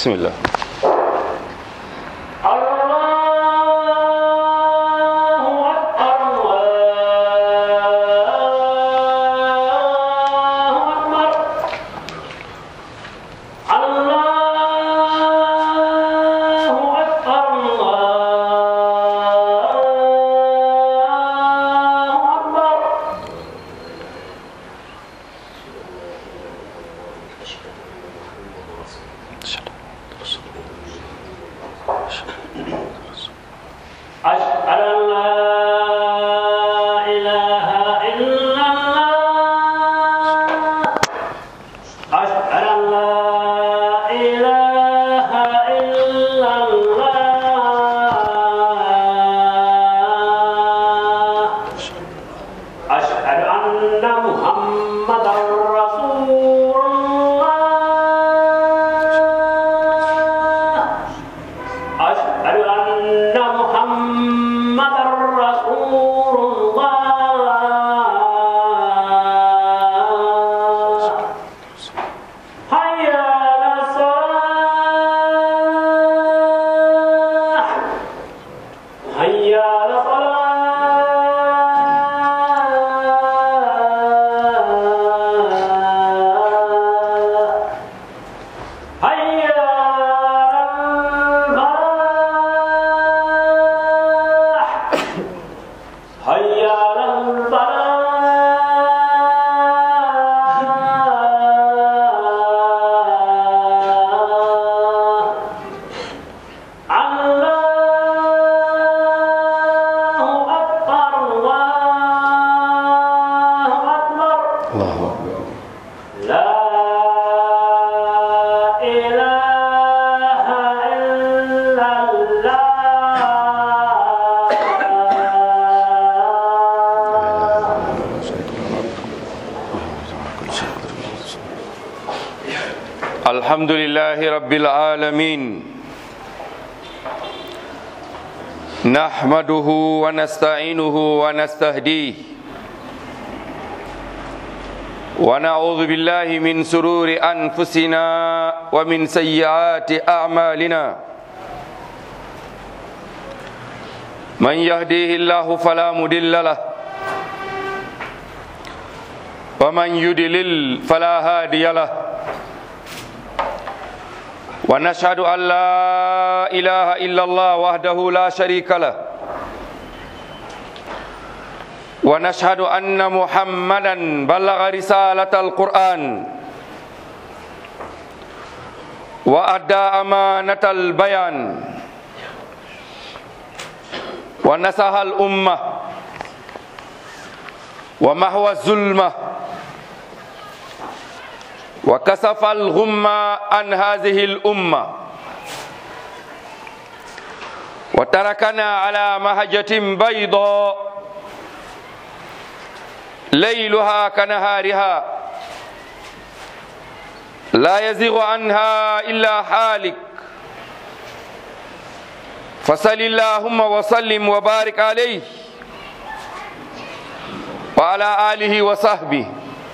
bismillah الله أكبر الله أكبر الله أكبر الله أكبر أشهد أن لا إله إلا الله أشهد أن لا إله إلا الله أشهد أن محمدا رسول الله أشهد أن محمدا رسول الله حي على الصلاة حي على الصلاة حي على الفلاح حي على الفلاح الله أكبر الله أكبر allahu akbar لا إله إلا الله الحمد لله رب العالمين نحمده ونستعينه ونستهديه ونعوذ بالله من سرور أنفسنا ومن سيئات أعمالنا من يهديه الله فلا مضل له ومن يضلل فلا هادي له ونشهد أن لا إله إلا الله وحده لا شريك له ونشهد أن محمدا بلغ رسالة القرآن وأدى أمانة البيان ونصح الأمة ومحو الظلمة وكسف الغمة عن هذه الأمة وتركنا على مهجة بيضاء ليلها كنهارها لا يزيغ عنها إلا حالك فصل اللهم وسلم وبارك عليه وعلى آله وصحبه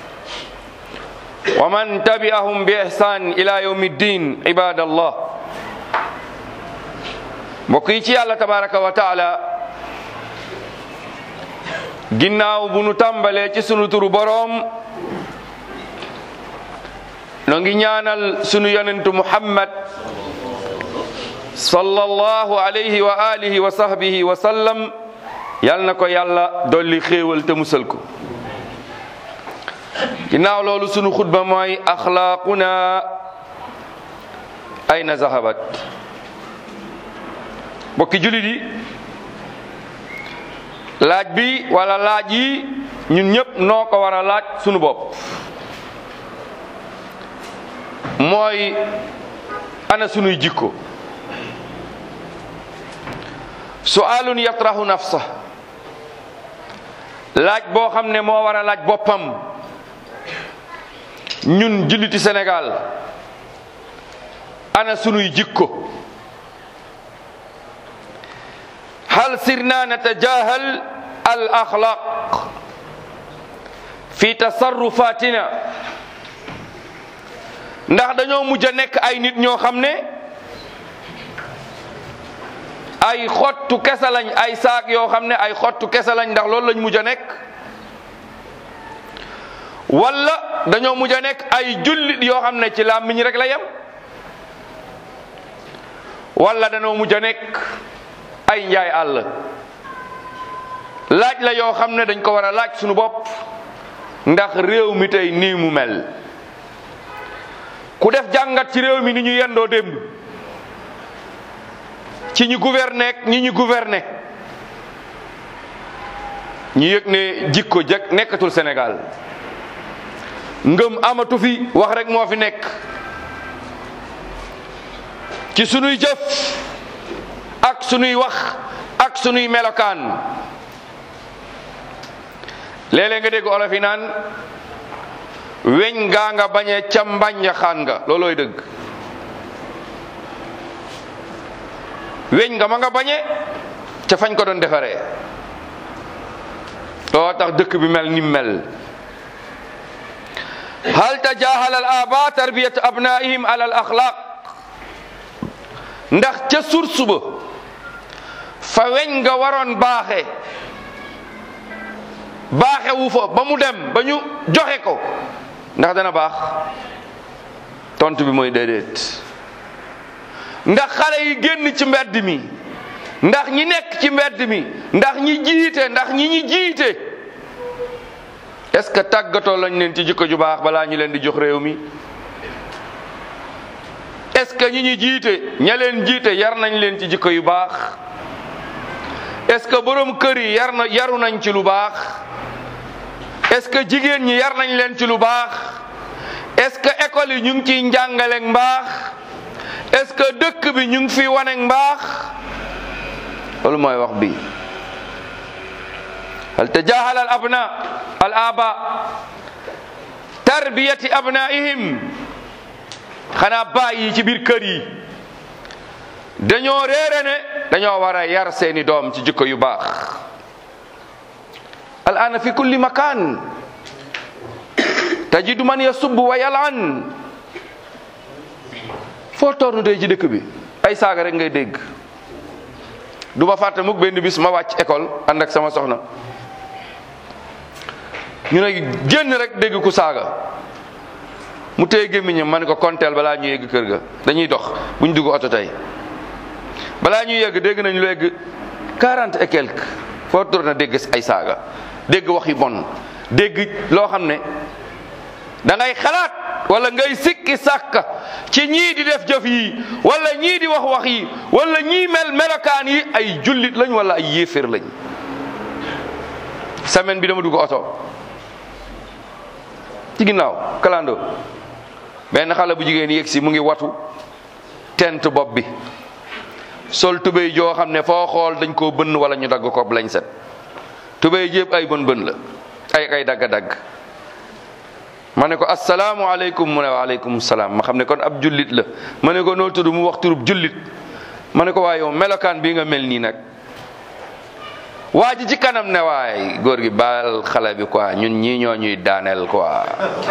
ومن تبعهم بإحسان إلى يوم الدين عباد الله بقيتي الله تبارك وتعالى ginnaaw bu nu tàmbalee ci sunu turu boroom noo ngi ñaanal sunu yonentu muhammad sallallahu alayhi wa alihi wa sahbihi wa sallam yal na ko yàlla dolli xéewal te musal ko ginnaaw loolu sunu xutba mooy axlaaquna ayna zahabat bokki julit yi laaj bi wala laaj yi ñun ñëpp noo ko war a laaj sunu bopp mooy ana sunuy jikko su'aalun yatrahu nafsa laaj boo xam ne moo war a laaj boppam ñun julliti Sénégal ana sunuy jikko hal sirna natajahal al axlaq fi tasarrufatina ndax dañoo mujj a nekk ay nit ñoo xam ne ay xottu kese lañ ay saak yoo xam ne ay xottu kese lañ ndax loolu lañ mujj a nekk wala dañoo mujj a nekk ay jullit yoo xam ne ci làmmiñ rek la yem wala dañoo mujj a nekk ay njaay àll laaj la yoo xam ne dañ ko war a laaj suñu bopp ndax réew mi tey nii mu mel ku def jàngat ci réew mi ni ñu yendoo démb ci ñi gouverner ak ñi ñu gouverner ñu yëg ne jikko jëkk nekkatul Sénégal ngëm amatu fi wax rek moo fi nekk ci sunuy jëf ak sunuy wax ak sunuy melokaan léeg-léeg nga dégg olof yi naan weñ gaa nga bañee ca mbànja xaan nga loolooy dëgg weñ nga ma nga bañe ca fañ ko doon defaree loo tax dëkk bi mel ni mel hal tajahala al aba tarbiyat abnaihim ala al axlaq ndax ca source ba fa weñ nga waroon baaxe baaxe wu fa ba mu dem ba ñu joxe ko ndax dana baax tontu bi mooy déedéet ndax xale yi génn ci mbedd mi ndax ñi nekk ci mbedd mi ndax ñi jiite ndax ñi ñi jiite est-ce que tàggatoo lañ leen ci jikko ju baax balaa ñu leen di jox réew mi est-ce que ñi ñi jiite ña leen jiite yar nañ leen ci jikko yu baax est-ce que borom kër yi yar na yaru nañ ci lu baax est-ce que jigéen ñi yar nañ leen ci lu baax est-ce que école yi ñu ngi ciy njàngaleeg mbaax est-ce que dëkk bi ñu ngi fi waneeg mbaax loolu mooy wax bi hal tajahala al abna al aba tarbiyati abnaihim xanaa baay yi ci biir kër yi dañoo réere ne dañoo war a yar seeni doom ci jikko yu baax al ana fi kulli makan tajidu man yasubbu wa yalan foo toornu tey ci dëkk bi ay saaga rek ngay dégg du ma fàtte mukk benn bis ma wàcc école ànd ak sama soxna ñu ne génn rek dégg ku saaga mu téye gémmiñam ma ne ko konteel balaa ñu yegg kër ga dañuy dox bu ñu dugg oto tey balaa ñuy yegg dégg nañ lu yegg quarante et quelque foo tourné dégg ay saaga dégg wax yu bon dégg loo xam ne da ngay xalaat wala ngay sikki sàkka ci ñii di def jëf yi wala ñii di wax wax yi wala ñii mel melokaan yi ay jullit lañ wala ay yéeféer lañ semaine bi dama dugg oto ci ginnaaw kalando benn xale bu jigéen yegg si mu ngi watu tent bopp bi sol tubéy joo xam ne foo xool dañ koo bënn wala ñu dagg ko lañ set tubéy jépp ay bën bën la ay ay dagg-dagg ma ne ko asalaamualeykum mu ne waaleykum salaam ma xam ne kon ab jullit la ma ne ko noo tudd mu wax turub jullit ma ne ko waaye yow melokaan bii nga mel nii nag waa ji ci kanam ne waay góor gi baal xale bi quoi ñun ñii ñoo ñuy daaneel quoi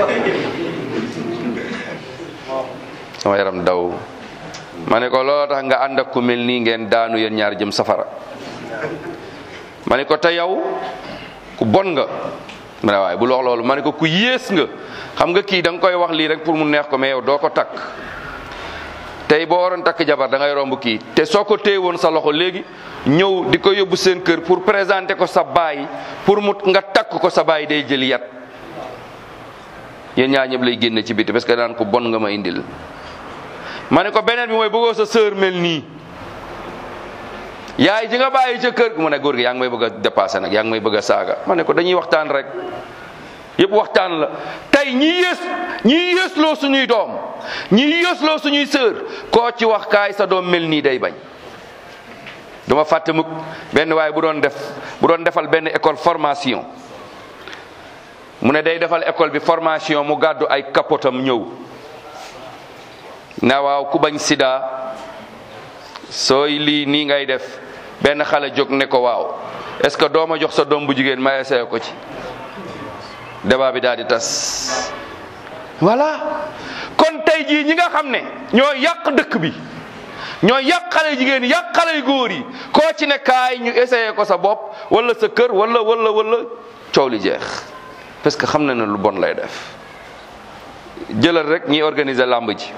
sama yaram daw ma ne ko looloo tax nga ànd ak ku mel nii ngeen daanu yéen ñaar jëm safara ma ne ko te yow ku bon nga mu ne waaye bul wax loolu ma ne ko ku yées nga xam nga kii da nga koy wax lii rek pour mu neex ko mais yow doo ko takk tey boo waroon takk jabar da ngay romb kii te soo ko téye woon sa loxo léegi ñëw di ko yóbbu seen kër pour présenter ko sa baay pour mu nga takk ko sa baay day jël yat yéen ñaar ñëpp lay génne ci biti parce que daan ko bon nga ma indil ma ne ko beneen bi mooy bëggoo sa sœur mel nii yaay ji nga bàyyi ca kër mu ne góor gi yaa ngi may bëgg a dépassé nag yaa ngi may bëgg a saaga ma ne ko dañuy waxtaan rek yëpp waxtaan la tey ñi yées ñi yéesloo suñuy doom ñi yéesloo suñuy sœur koo ci wax kaay sa doom mel nii day bañ dama fàtte mukk benn waaye bu doon def bu doon defal benn école formation mu ne day defal école bi formation mu gàddu ay kapotam ñëw na waaw ku bañ sida sooy lii nii ngay def benn xale jóg ne ko waaw est-ce que doo ma jox sa doom bu jigéen ma essayé ko ci débat bi daal di tas voilà kon tey jii ñi nga xam ne ñoo yàq dëkk bi ñoo yàq xale jigéen yi yàq xale yu góor yi koo ci ne kaay ñu essayé ko sa bopp wala sa kër wala wala wala coow li jeex parce que xam na ne lu bon lay def jëlal rek ñiy organiser làmb ji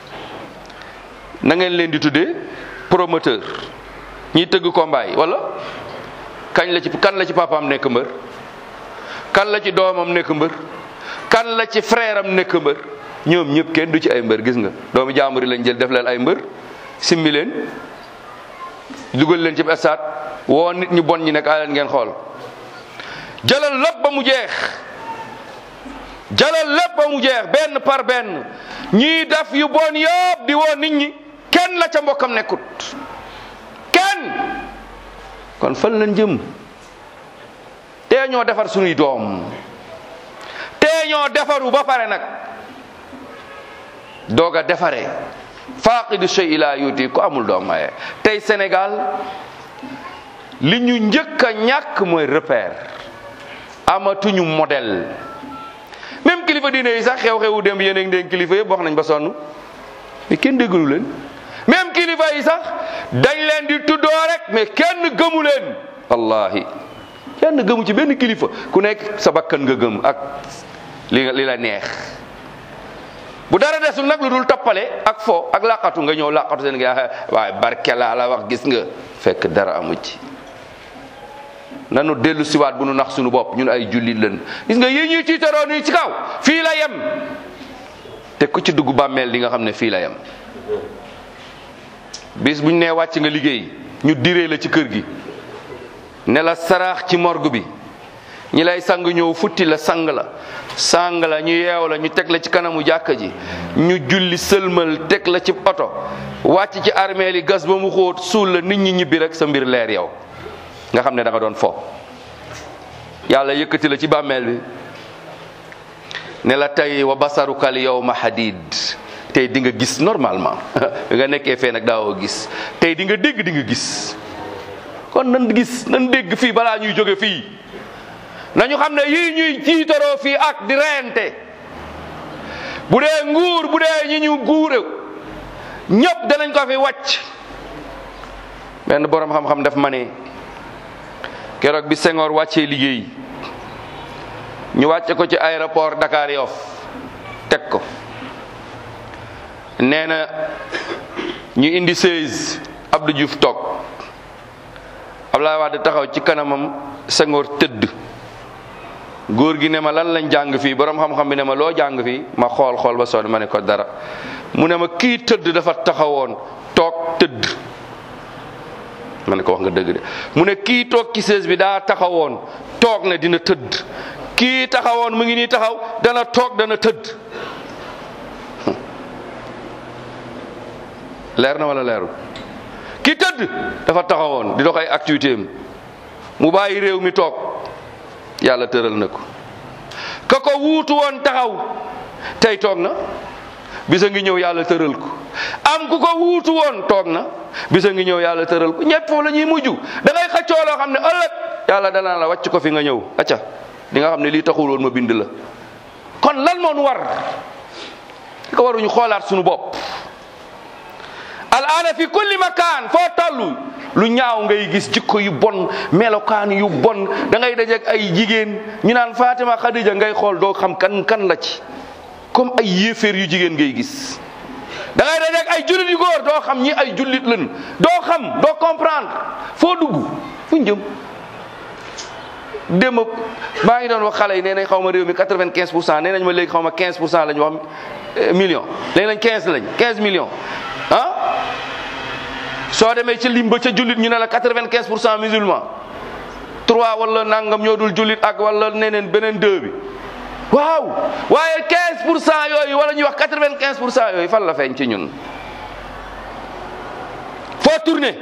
na ngeen leen di tuddee promoteur ñiy tëgg combat yi wala kañ la ci kan la ci papaam nekk mbër kan la ci doomam nekk mbër kan la ci frère am nekk mbër ñoom ñëpp kenn du ci ay mbër gis nga doomu jaambur yi lañ jël def leen ay mbër simmi leen dugal leen ci stade woo nit ñu bon ñi nekk leen ngeen xool jëlal lépp ba mu jeex jëlal lépp ba mu jeex benn par benn ñii def yu bon yëpp di woo nit ñi kenn la ca mbokkam nekkut kenn kon fan lañ jëm tee ñoo defar sunuy doom tee ñoo defaru ba pare nag doog a defaree faaqidu shay ila yuti ku amul doom maye tey Sénégal li ñu njëkk a ñàkk mooy repère amatuñu modèle même kilifa diine yi sax xew-xewu dem yéen a ngi dégg kilifa yëpp wax nañ ba sonn mais kenn déggalu leen même kilifa yi sax dañ leen di tuddoo rek mais kenn gëmu leen wallahi kenn gëmu ci benn kilifa ku nekk sa bakkan nga gëm ak li li la neex bu dara desul nag lu dul toppale ak fo ak laqatu nga ñëw laqatu seen nga waaye barke laa la wax gis nga fekk dara amu ci nanu dellu siwaat bu nu nax suñu bopp ñun ay jullit lañ gis nga yi ñuy tiitaroo nii ci kaw fii la yem te ku ci dugg bàmmeel di nga xam ne fii la yem bis buñ nee wàcc nga liggéey ñu diree la ci kër gi ne la saraax ci morgue bi ñi lay sang ñëw futti la sang la sang la ñu yeew la ñu teg la ci kanamu jàkka ji ñu julli sëlmal teg la ci oto wàcc ci armeel yi gas ba mu xóot suul la nit ñi ñibbi rek sa mbir leer yow nga xam ne da nga doon fo yàlla yëkkati la ci bàmmeel bi ne la tey wa basarukal yawma hadid tey di nga gis normalement nga nekkee fee nag daawoo gis tey di nga dégg di nga gis kon nan gis nan dégg fii balaa ñuy jóge fii nañu xam ne yii ñuy jiitaroo fii ak di reyante bu dee nguur bu dee ñi ñu guure ñëpp danañ ko fi wàcc benn borom xam-xam daf ma ne keroog bi Senghor wàccee liggéey ñu wàcce ko ci aéroport Dakar Yoff teg ko nee na ñu indi 16 Abdou Diouf toog Abdoulaye Wade taxaw ci kanamam Senghor tëdd góor gi ne ma lan lañ jàng fii borom xam-xam bi ne ma loo jàng fii ma xool xool ba sonn ma ne ko dara mu ne ma kii tëdd dafa taxawoon toog tëdd ma ne ko wax nga dëgg de mu ne kii toog ci sées bi daa taxawoon toog ne dina tëdd kii taxawoon mu ngi nii taxaw dana toog dana tëdd leer na wala leerul ki tëdd dafa taxawoon di dox ay activité am mu bàyyi réew mi toog yàlla tëral na ko ka ko wuutu woon taxaw tey toog na bisa ngi ñëw yàlla tëral ko am ku ko wuutu woon toog na bisa ngi ñëw yàlla tëral ko ñett foofu la ñuy mujj da ngay xëccoo loo xam ne ëllëg yàlla danaa la wàcc ko fi nga ñëw acca di nga xam ne lii taxul woon ma bind la kon lan moo nu war di ko waruñu xoolaat suñu bopp al aana fi kulli makaan foo tollu lu ñaaw ngay gis jikko yu bon melokaan yu bon da ngay dajeek ay jigéen ñu naan Fatima Khadija ngay xool doo xam kan kan la ci comme ay yéeféer yu jigéen ngay gis da ngay dajeek ay jullit yu góor doo xam ñi ay jullit lañ doo xam doo comprendre foo dugg fu ñu jëm démb maa ngi doon wax xale yi nee nañ xaw ma réew mi quatre-vingt-quinze pour cent nee nañ ma léegi xaw ma quinze pour cent la ñu wax million léegi nañ quinze lañ quinze millions ah soo demee ci lim ba ca jullit ñu ne la quatre-vingt-quinze pour cent musulman trois wala nangam ñoo dul jullit ak wala neneen beneen deux bi waaw waaye quinze pour cent yooyu wala ñuy wax quatre-vingt-quinze pour cent yooyu fan la feeñ ci ñun foo tourné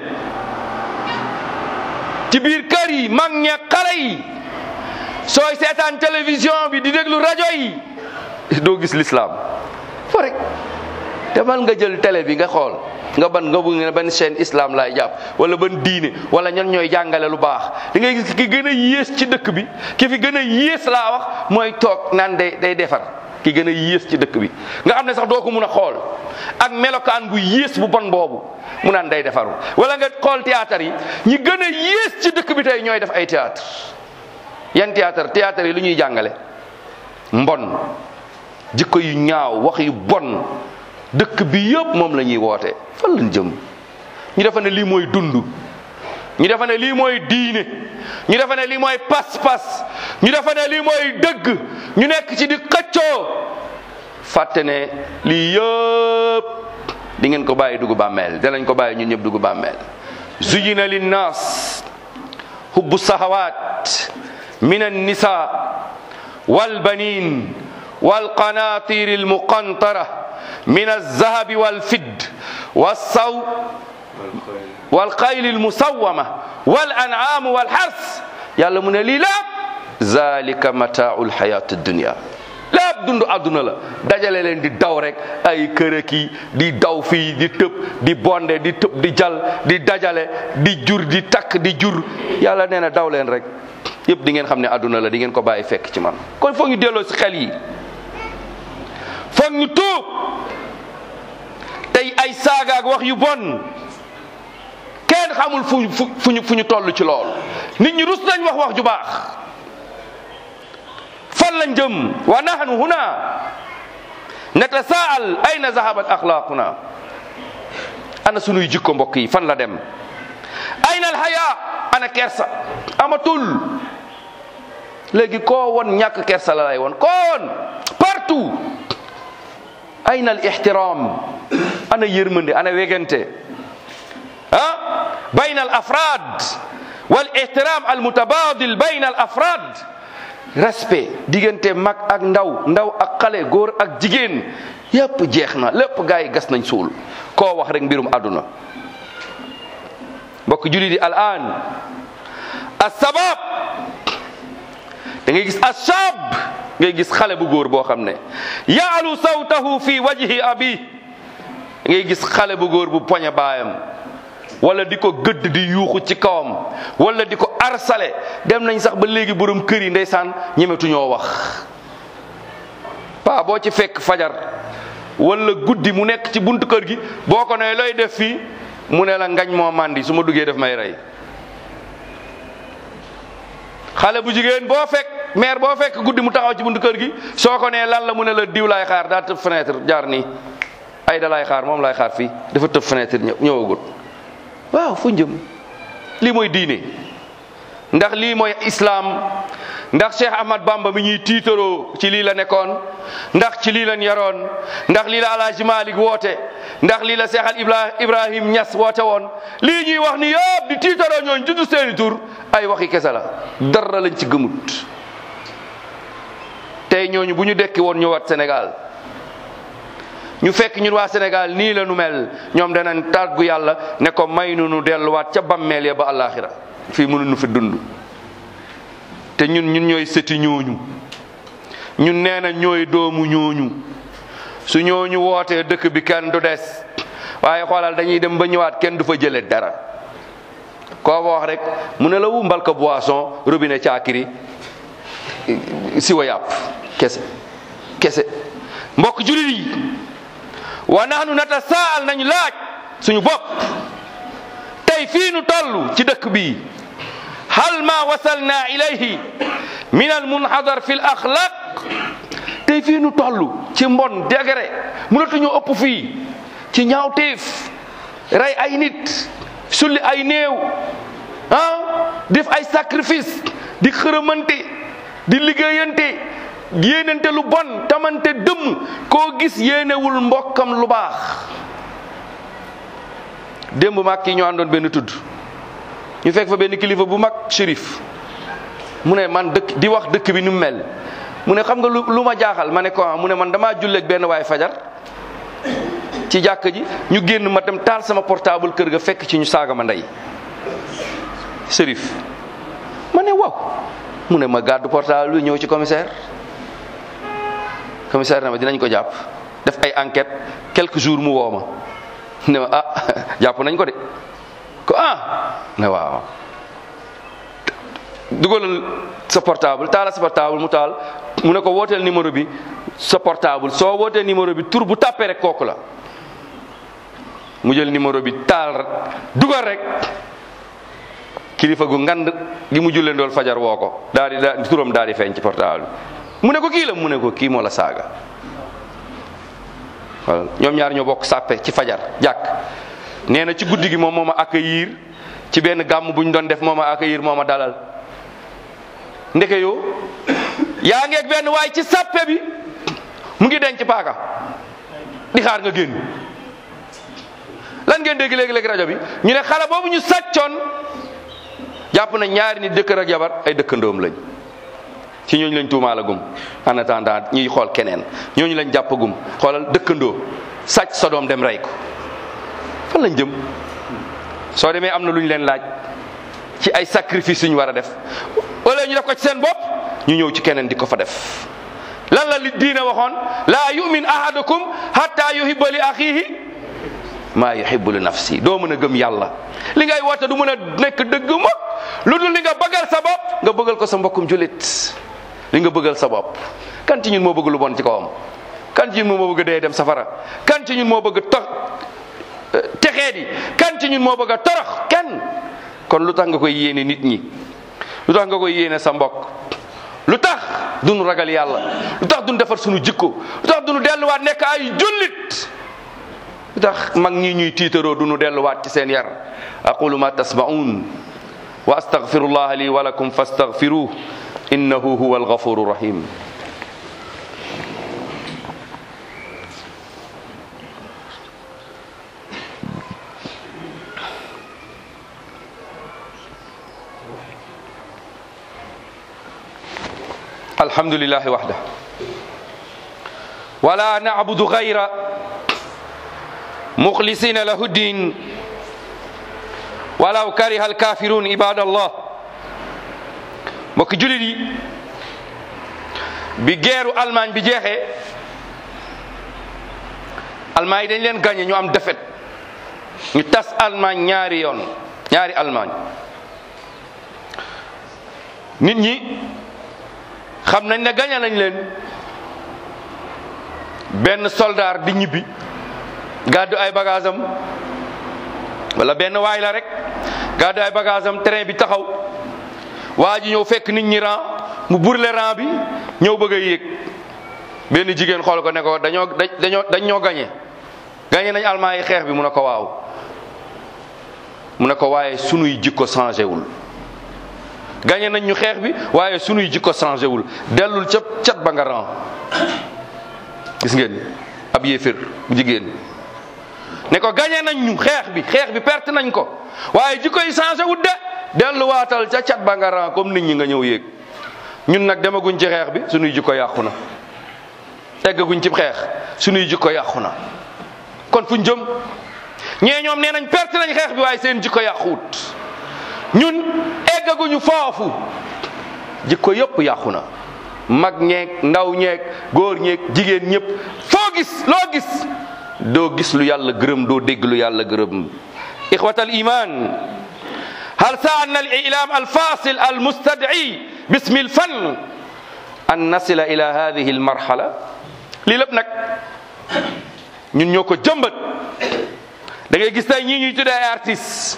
ci biir kër yi mag ña xale yi sooy seetaan télévision bi di déglu rajo yi doo gis l'islam fo rek demal nga jël télé bi nga xool nga ban nga bëgg ne ban chaîne islam laay jàpp wala ban diine wala ñan ñooy jàngale lu baax di ngay gis ki gën a yées ci dëkk bi ki fi gën a yées laa wax mooy toog naan day day defar ki gën a yées ci dëkk bi nga xam ne sax doo ko mun a xool ak melokaan bu yées bu bon boobu mu naan day defaru wala nga xool théâtre yi ñi gën a yées ci dëkk bi tey ñooy def ay théâtre yan théâtre théâtre yi lu ñuy jàngale mbon jikko yu ñaaw wax yu bon dëkk bi yëpp moom la ñuy woote fan lañ jëm ñu defa ne lii mooy dund ñu defa ne lii mooy diine ñu defa ne lii mooy pas-pas ñu defa ne lii mooy dëgg ñu nekk ci di xëccoo fàtte ne lii yëpp di ngeen ko bàyyi dugg bàmmeel danañ ko bàyyi ñun ñëpp dugg bàmmeel zuyina linnaas hubbu sahawaat min annisa walbanin walqanatir almuqantara min alzahabi walfidd walsaw walxayl almusawama walan'am walxars yàlla mu ne lii lépp zalika mataau lxayat dunia lépp dund àdduna la dajale leen di daw rek ay kërëki di daw fii di tëb di bonde di tëb di jal di dajale di jur di takk di jur yàlla nee na daw leen rek yëpp di ngeen xam ne àdduna la di ngeen ko bàyyi fekk ci man kon foog ñu delloo si xel yi foog ñu tuub tey ay saagaak wax yu bon kenn xamul fu fu fu ñu fu ñu toll ci lool nit ñi rus nañ wax wax ju baax fan lañ jëm wa nahnu huna natasaal ayna zahabat axlaaquna ana sunuy jikko mbokk yi fan la dem ayna alhaya ana kersa amatul léegi koo won ñàkk kersa la lay won koo won partout ayna al ihtiram ana yërmande ana wegante ah bayna al afrad wal ihtiram al mutabadil bayna al afrad respect diggante mag ak ndaw ndaw ak xale góor ak jigéen yépp jeex na lépp gaa yi gas nañ suul koo wax rek mbirum àdduna mbokk julli di al an asabab da ngay gis asab ngay gis xale bu góor boo xam ne yaalu sawtahu fi wajhi abi ngay gis xale bu góor bu poñe baayam wala di ko gëdd di yuuxu ci kawam wala di ko arsale dem nañ sax ba léegi borom kër yi ndeysaan ñemetuñoo wax paa boo ci fekk fajar wala guddi mu nekk ci buntu kër gi boo ko ne looy def fii mu ne la ngañ moo màndi su ma duggee def may rey xale bu jigéen boo fekk maire boo fekk guddi mu taxaw ci buntu kër gi soo ko nee lan la mu ne la diw laay xaar daa tëb fenêtre jaar nii ay da laay xaar moom laay xaar fii dafa tëb fenêtre ñëw ñëwagut waaw fu njëm lii mooy diine ndax lii mooy islaam ndax Cheikh Ahmad Bamba mi ñuy tiitaroo ci lii la nekkoon ndax ci lii lañ yaroon ndax lii la Alaaji Malik woote ndax lii la Cheikh al Ibra Ibrahim Ñas woote woon lii ñuy wax ni yëpp di tiitaroo ñooñ juddu seeni tur ay waxi kese la dara lañ ci gëmut tey ñooñu bu ñu dekki woon ñëwaat Sénégal ñu fekk ñun waa Sénégal nii la nu mel ñoom danañ tàggu yàlla ne ko may nu nu delluwaat ca bammeel ya ba àllaaxira fii mënuñu fi dund te ñun ñun ñooy sëti ñooñu ñun nee na ñooy doomu ñooñu su ñooñu wootee dëkk bi kenn du des waaye xoolal dañuy dem ba ñëwaat kenn du fa jëlee dara koo wax rek mu ne la wu mbalka boisson robinet caakiri siwa yàpp kese kese mbokk julit yi wa nahnu natasaal nañu laaj suñu bopp tey fii nu toll ci dëkk bi hal ma wasalna ilayhi min al munhadar fi l axlaq tey fii nu toll ci mbon degré mënatuñu ëpp fii ci ñaawteef rey ay nit sulli ay néew ah def ay sacrifice di xërëmante di liggéeyante yéenante lu bon tamante dëmm koo gis yéenewul mbokkam lu baax démb mag kii ñoo àndoon benn tudd ñu fekk fa benn kilifa bu mag shérif mu ne man dëkk di wax dëkk bi ni mu mel mu ne xam nga lu lu ma jaaxal ma ne ko mu ne man damaa julleeg benn waay fajar ci jàkk ji ñu génn ma dem taal sama portable kër ga fekk ci ñu saaga ma ndey shérif ma ne waaw mu ne ma gàddu portable bi ñëw ci commissaire commissaire na ma dinañ ko jàpp def ay enquête quelques jours mu woo ma ne ma ah jàpp nañ ko de ko ah ne waaw dugalal sa portable taala sa portable mu taal mu ne ko wooteel numéro bi sa portable soo wootee numéro bi tur bu tàppee rek kooku la mu jël numéro bi taal dugal rek kilifa gu ngand gi mu jullee ndool fajar woo ko daal di daal turam daal di feeñ ci portable bi mu ne ko kii la mu ne ko kii moo la saaga voilà ñoom ñaar ñoo bokk sàppe ci fajar jàkk nee na ci guddi gi moom moo ma accueillir ci benn gàmm bu ñu doon def moo ma accueillir moo ma dalal ndeke yoo yaa ngeeg benn waay ci sàppe bi mu ngi denc paaka di xaar nga génn lan ngeen dégg léegi-léegi rajo bi ñu ne xale boobu ñu sàccoon jàpp na ñaari nit dëkkër ak jabar ay dëkkandoom lañ ci ñooñu lañ tuumaalagum en attendant ñuy xool keneen ñooñu lañ jàppagum xoolal dëkkandoo sàcc sa doom dem rey ko fan lañ jëm soo demee am na lu ñu leen laaj ci ay sacrifice yu ñu war a def wala ñu def ko ci seen bopp ñu ñëw ci keneen di ko fa def lan la li diine waxoon laa yumin ahadukum hatta yuhibba li axihi maa yuhibbu li nafsi doo mën a gëm yàlla li ngay woote du mën a nekk dëgg mukk lu dul li nga bëggal sa bopp nga bëggal ko sa mbokkum julit li nga bëggal sa bopp kan ci ñun moo bëgg lu bon ci kawam kan ci ñun moo bëgg dee dem safara kan ci ñun moo bëgg to texee di kan ci ñun moo bëgg a torox kenn kon lu tax nga koy yéene nit ñi lu tax nga koy yéene sa mbokk lu tax duñu ragal yàlla lu tax duñu defar suñu jikko lu tax duñu delluwaat nekk ay jullit lu tax mag ñi ñuy tiitaroo duñu delluwaat ci seen yar aqulu ma tasma'un wa astaghfirullah li wa lakum fastaghfiruh innahu huwa alghafuru rahim الحمد لله وحده ولا نعبد غير مخلصين له الدين ولو كره الكافرون عباد الله mbokk julit yi bi geeru Allemagne bi jeexee Allemagne yi dañ leen gagné ñu am défaite ñu tas Allemagne ñaari yoon ñaari Allemagne nit ñi xam nañ ne gañe nañ leen benn soldaar di ñibbi gàddu ay bagage am wala benn waay la rek gàddu ay bagage am train bi taxaw waa ji ñëw fekk nit ñi ran mu burle ran bi ñëw bëgg a yéeg benn jigéen xool ko ne ko dañoo dañoo dañ ñoo gañe gañe nañ almaa yi xeex bi mu ne ko waaw mu ne ko waaye sunuy jikko changé wul gañe nañ ñu xeex bi waaye sunuy jikko changé wul dellul ca cat ba nga ran gis ngeen ab yéefér bu jigéen ne ko gañe nañ ñu xeex bi xeex bi perte nañ ko waaye jikko yi changé wul de delluwaatal ca cat ba nga ran comme nit ñi nga ñëw yéeg ñun nag demaguñ ci xeex bi sunuy jikko yàqu na eggaguñ ci xeex sunuy jikko yàqu na kon fuñ jëm ñee ñoom nee nañ perte nañ xeex bi waaye seen jikko yàquwut ñun eggaguñu foofu jikko yëpp yàqu na mag ñeeg ndaw ñeeg góor ñeeg jigéen ñëpp foo gis loo gis doo gis lu yàlla gërëm doo dégg lu yàlla gërëm ixwatal iman hal saana al ilam al fasil al mustad'i bismi al fan an nasila ila hadihi al marhala lii lépp nag ñun ñoo ko jëmbat da ngay gis tey ñii ñuy tuddee ay artistes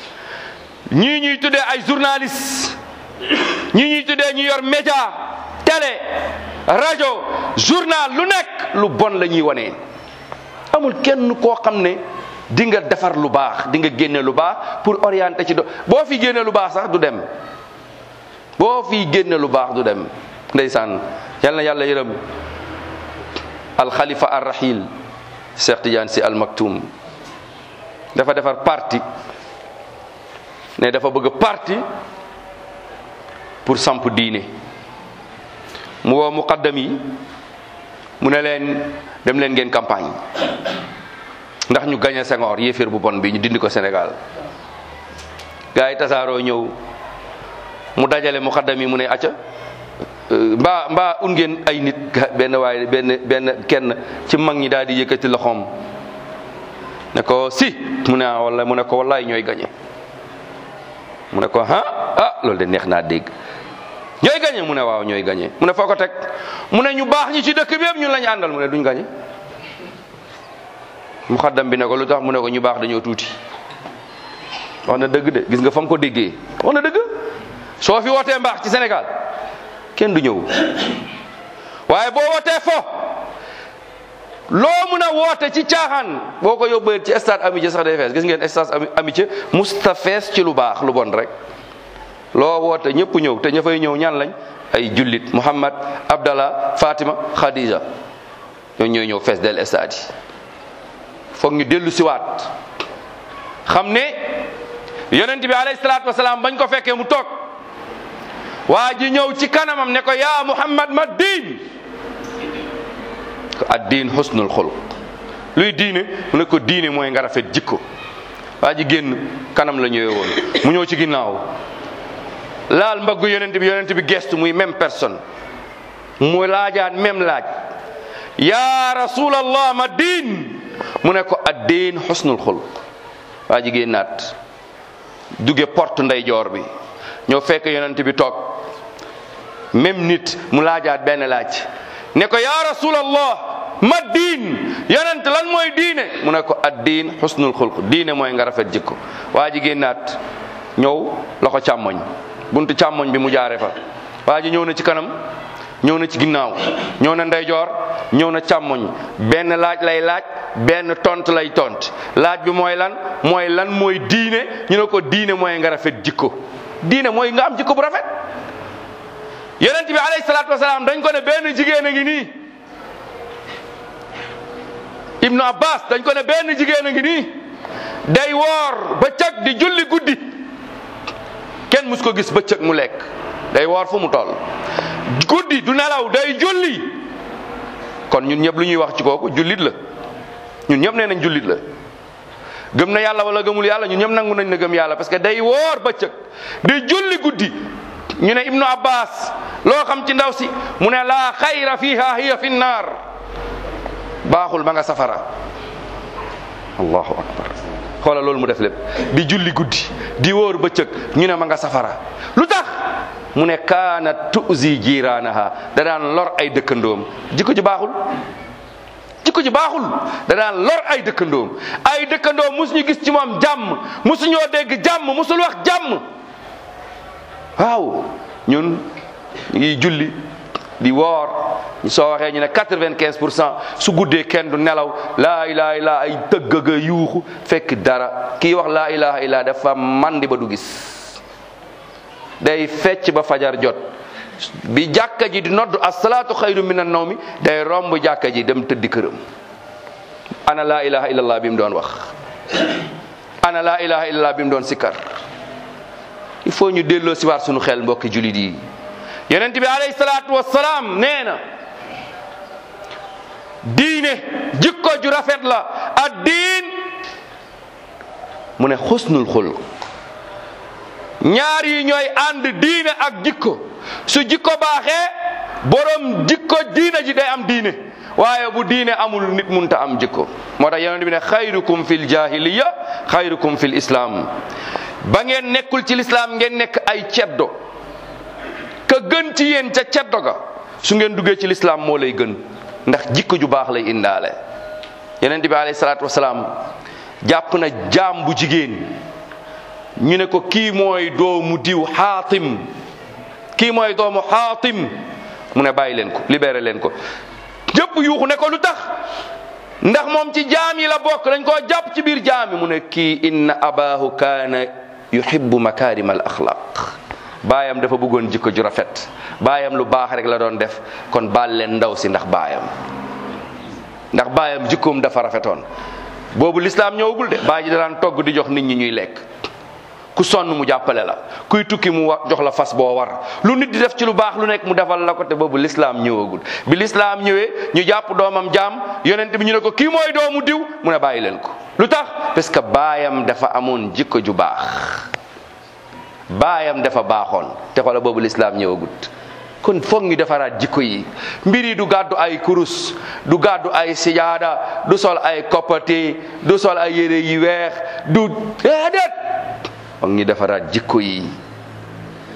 ñii ñuy tuddee ay journalistes ñii ñuy tuddee ñu yor média télé rajo journal lu nekk lu bon la ñuy wane amul kenn koo xam ne di nga defar lu baax di nga génne lu baax pour orienter ci do boo fi génne lu baax sax du dem boo fi génne lu baax du dem ndeysaan yal na yàlla yërëm alxalifa arrahil Cheikh Tidiane si almaktoum dafa defar parti ne dafa bëgg parti pour samp diine mu woo muqaddam yi mu ne leen dem leen ngeen campagne ndax ñu gañe Senghor yéeféer bu bon bi ñu dindi ko Sénégal gars yi tasaaroo ñëw mu dajale muqaddam yi mu ne acca mbaa mbaa un ngeen ay nit benn waaye benn benn kenn ci mag ñi daal di yëkkati loxoom ne ko si mu ne ah wala mu ne ko wallaay ñooy gañe mu ne ko ah ah loolu de neex naa dégg ñooy gañe mu ne waaw ñooy gañe mu ne foo ko teg mu ne ñu baax ñi ci dëkk bi yëpp ñun lañu àndal mu ne duñ gañe muxaddam bi ne ko lu tax mu ne ko ñu baax dañoo tuuti wax na dëgg de gis nga fa mu ko déggee wax na dëgg soo fi wootee mbaax ci Sénégal kenn du ñëw waaye boo wootee fo loo mun a woote ci caaxaan boo ko yóbbee ci stade amitié sax day fees gis ngeen stade amitié musta fees ci lu baax lu bon rek loo woote ñëpp ñëw te ña fay ñëw ñan lañ ay jullit Muhammad Abdallah Fatima Khadija ñoo ñooy ñëw fees del stade yi foog ñu dellu siwaat xam ne yonent bi alayhi salaatu wasalaam bañ ko fekkee mu toog waa ji ñëw ci kanamam ne ko yaa Muhammad ma diin ko addiin husnul xuluq luy diine mu ne ko diine mooy nga rafet jikko waa ji génn kanam la ñëwee woon mu ñëw ci ginnaaw laal mbaggu yonent bi yonent bi gestu muy même personne mu laajaat même laaj yaa rasulallah ma diin mu ne ko addiin husnul xuluq waa ji génnaat duge porte ndeyjoor bi ñëw fekk yonent bi toog même nit mu laajaat benn laaj ne ko yaa rasulallah ma diin yonent lan mooy diine mu ne ko ad diin xusnul xulq diine mooy nga rafet jikko waa ji génnaat ñëw loxo càmmoñ buntu càmmoñ bi mu jaare fa waa ji ñëw na ci kanam ñëw na ci ginnaaw ñëw na ndeyjoor ñëw na càmmoñ benn laaj lay laaj benn tont lay tont laaj bi mooy lan mooy lan mooy diine ñu ne ko diine mooy nga rafet jikko diine mooy nga am jikko bu rafet yonent bi alayhi salaatu wasalaam dañ ko ne benn jigéen a ngi nii ibnu abbas dañ ko ne benn jigéen a ngi nii day woor bëccëg di julli guddi kenn mus ko gis bëccëg mu lekk day woor fu mu toll guddi du nelaw day julli kon ñun ñëpp lu ñuy wax ci kooku jullit la ñun ñëpp nee nañ jullit la gëm na yàlla wala gëmul yàlla ñun ñëpp nangu nañ na gëm yàlla parce que day woor bëccëg di julli guddi ñu ne ibnu abbas loo xam ci ndaw si mu ne laa xayra fiha hiya fi nnaar baaxul ba nga safara allahu akbar xoola loolu mu def lépp di julli guddi di wóor bëccëg ñu ne ma nga safara lu tax mu ne kaana tuzi jiiraanaha da daan lor ay dëkkandoom jikko ji baaxul jikko ji baaxul da daan lor ay dëkkandoom ay dëkkandoom musuñu gis ci moom jàmm musuñoo dégg jàmm musul wax jàmm waaw ñun ñu ngi julli di woor soo waxee ñu ne quatre-vingt-quinze pour cent su guddee kenn du nelaw laa ilaha illa ay tëggaga yuuxu fekk dara kii wax laa ilaha illa dafa mandi ba du gis day fecc ba fajar jot bi jàkka ji di noddu asalaatu xayru min an nawmi day romb jàkka ji dem tëddi këram ana laa ilaha illallah bi mu doon wax ana laa ilaha illallah bi mu doon sikkar il faut ñu delloo si waat suñu xel mbokki julit yi yonent bi alayhi salaatu wassalaam nee na diine jikko ju rafet la ad diin mu ne xusnul xuluq ñaar yi ñooy ànd diine ak jikko su jikko baaxee borom jikko diine ji day am diine waaye bu diine amul nit munta am jikko moo tax yonent bi ne xayrukum fil jahiliya xayrukum fil islam ba ngeen nekkul ci lislaam ngeen nekk ay ceddo ka gën ci yéen ca ceddo ga su ngeen duggee ci lislaam moo lay gën ndax jikko ju baax lay indaale yonent bi alayhi salaatu wasalaam jàpp na jaam bu jigéen ñu ne ko kii mooy doomu diw xaatim kii mooy doomu xaatim mu ne bàyyi leen ko libéré leen ko ñëpp yuuxu ne ko lu tax ndax moom ci jaam yi la bokk dañ koo jàpp ci biir jaam yi mu ne kii inna abahu kaana yuhibbu makarim al axlaq baayam dafa bëggoon jikko ju rafet baayam lu baax rek la doon def kon baal leen ndaw si ndax baayam ndax baayam jikkoom dafa rafetoon boobu lislaam ñëwagul de baay ji daan togg di jox nit ñi ñuy lekk ku sonn mu jàppale la kuy tukki mu wa jox la fas boo war lu nit di def ci lu baax lu nekk mu defal la ko te boobu lislaam ñëwagul bi lislaam ñëwee ñu jàpp doomam jaam yonent bi ñu ne ko kii mooy doomu diw mu ne bàyyi leen ko lu tax parce que baayam dafa amoon jikko ju baax baayam dafa baaxoon te xoola boobu lislaam ñëwagut kon foog ñu defaraat jikko yi mbir yi du gàddu ay kurus du gàddu ay sijaada du sol ay koppati du sol ay yére yi weex du déedéet foog ñu defaraat jikko yi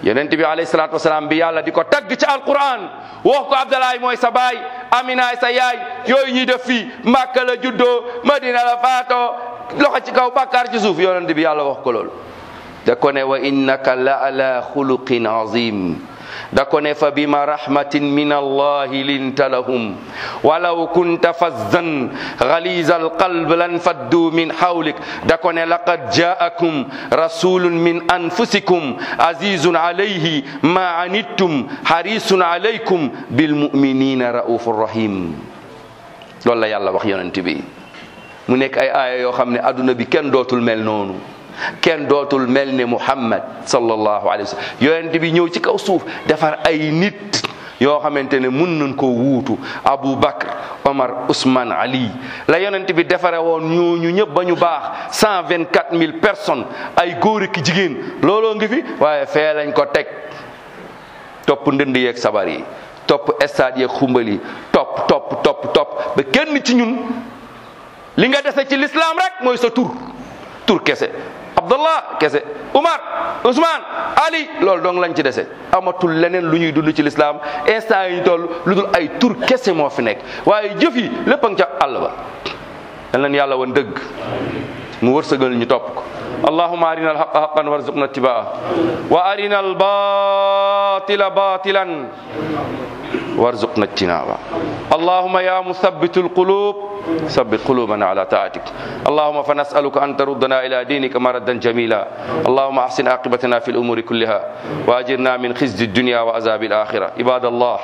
yonent bi alayhi salaatu wasalaam bi yàlla di ko tagg ci alquran wax ko Abdalaay mooy sa baay Aminaay sa yaay yooyu ñuy def fii Màkka la juddoo Madina la faatoo loxo ci kaw bàkkaar ci suuf yonent bi yàlla wax ko loolu da ko ne wa innaka la ala xuluqin azim da ko ne fa bima rahmatin min allahi linta lahum walaw kunta fazzan ghaliza alqalb lan faddu min hawlik da ko ne laqad jaakum rasulun min anfusikum azizun alayhi ma anittum harisun alaykum bilmuminina raufur rahim loolu la yàlla wax yonent bi mu nekk ay aaya yoo xam ne adduna bi kenn dootul mel noonu kenn dootul mel ne Muhammad sallallahu alayhi wa sallam yonent bi ñëw ci kaw suuf defar ay nit yoo xamante ne mun nañ koo wuutu Abu Bakr Omar Ousmane Ali la yonent bi defare woon ñooñu ñëpp ba ñu baax cent vingt quatre mille personnes ay góor ki jigéen looloo ngi fi waaye fee lañ ko teg topp ndënd yeeg sabar yi topp stade yeeg xumbal yi topp topp topp topp ba kenn ci ñun li nga dese ci l'islam rek mooy sa tur tur kese abdullah kese umar ousmane ali loolu dong lañ ci dese amatul leneen lu ñuy dund ci lislaam instant yi ñu toll lu dul ay tur kese moo fi nekk waaye jëf yi lépp a nga ca àll ba yal nañ yàlla woon dëgg mu wërsëgal ñu topp ko allahuma arina alhaqa haqan warzuqna ittibaa wa arina albatila batilan warzuqna ijtinaba allahuma ya muthabitu alqulub ثبت قلوبنا على طاعتك اللهم فنسألك أن تردنا إلى دينك مردا جميلا اللهم أحسن عاقبتنا في الأمور كلها وأجرنا من خزي الدنيا وعذاب الآخرة عباد الله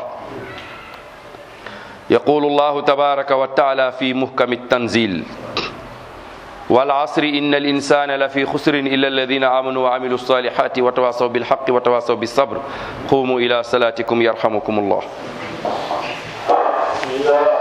يقول الله تبارك وتعالى في محكم التنزيل والعصر إن الإنسان لفي خسر إلا الذين آمنوا وعملوا الصالحات وتواصوا بالحق وتواصوا بالصبر قوموا إلى صلاتكم يرحمكم الله الله